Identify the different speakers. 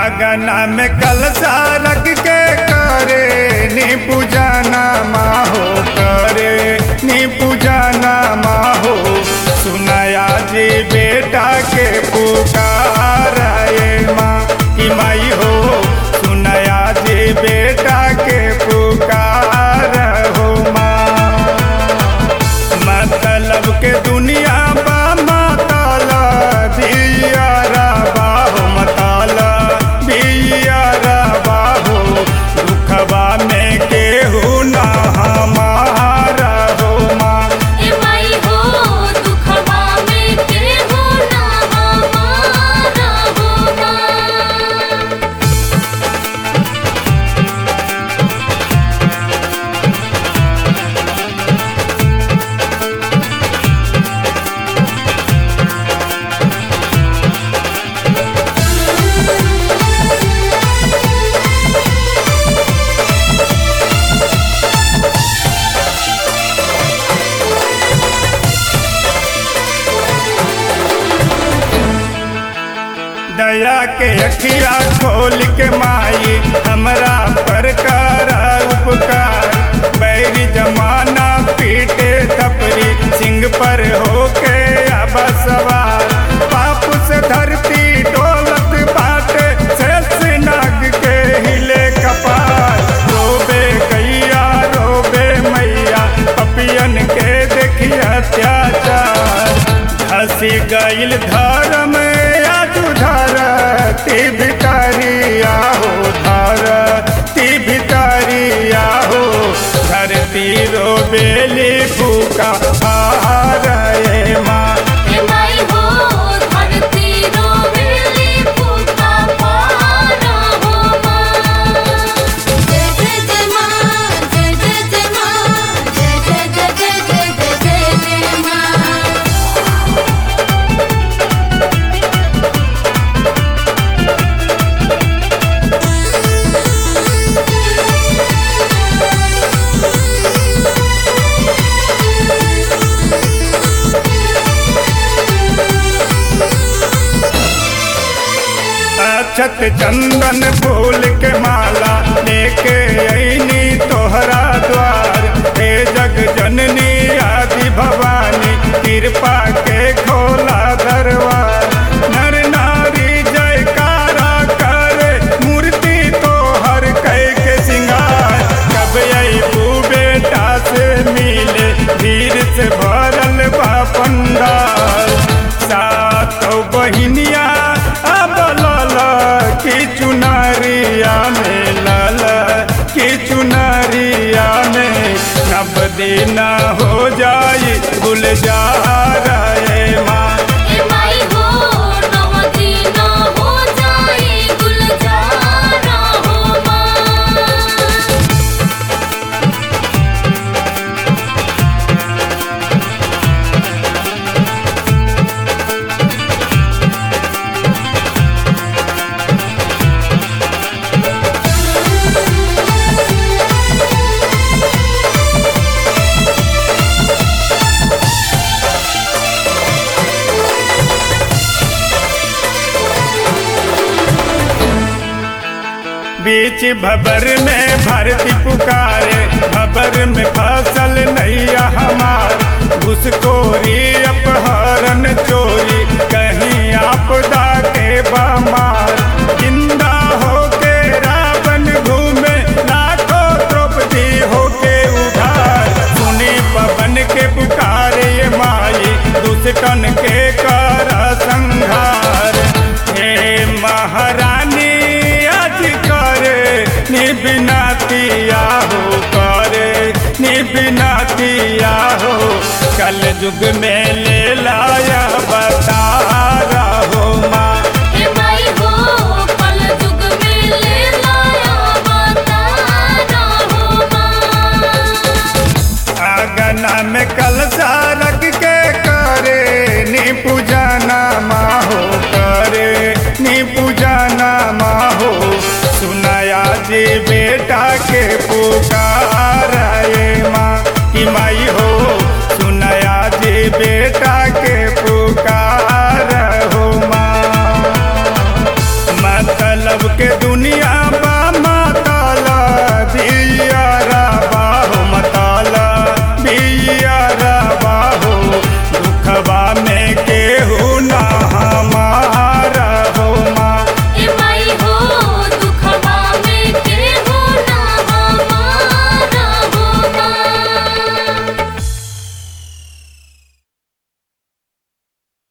Speaker 1: आगना में कलशा रख के करे नी पूजाना माहो करे नी पूजाना माहो सुनाया जी बेटा के पुकार ये माँ की माई हो सुनाया जी बेटा के पुकार हो माँ मतलब के दुनिया बा माताला बियारा बाहो माताला बियारा बाहो दुखबा में केहू ना हमारा हो माँ
Speaker 2: ए माई हो दुखवा में केहू ना हमारा होगा
Speaker 1: दया के अखिया खोल के माई हमरा पर करा उपकार बैरी जमाना पीटे थपरी सिंह पर होके अब सवार पाप से धरती डोलत बाटे शेष नाग के हिले कपार रोबे गैया रोबे मैया पपियन के देखिए अत्याचार हंसी गईल धर्म आज धरती भितरिया हो धरती भितरिया हो धरती रो बेली फूका रे माँ
Speaker 2: ए माई हो धरती रोवेली फूका पारा होगा जय जय जय माँ जय जय जय माँ जय जय जय जय जय जय जय जय माँ
Speaker 1: अक्षत चंदन फूल के माला लेके अईनी तोहरा द्वार हे जग जननी आदि भवानी कृपा के खोला दरबार नर नारी जयकारा करे मूर्ति तोहर कै के सिंगार कब अबू बेटा से मिले धीर से भरल बा पंडाल सातो बहिनिया अब लाला की चुनरिया में लाला की चुनरिया में नब दिन हो जाई गुलजार ए माँ
Speaker 2: ए माई हो नवदीना हो जाए गुलजारा हो माँ
Speaker 1: बीच भबर में भरती पुकारे भबर में फसल नैया हमार घुसखोरी अपहरण चोरी कहीं आपदा के बमार जिंदा होके रावण घूमे लाखों द्रौपदी होके उधार सुनी पवन के पुकारे ये माई दुष्टन के कर संहार हे महारानी आज करे निबिनातिया हो करे निबिनातिया हो कल युग में ले लाया बता रहो माँ
Speaker 2: ए माई हो कल युग में ले लाया बताना हो माँ
Speaker 1: आगना में कलशा रख के करे नी पूजाना माँ हो करे नी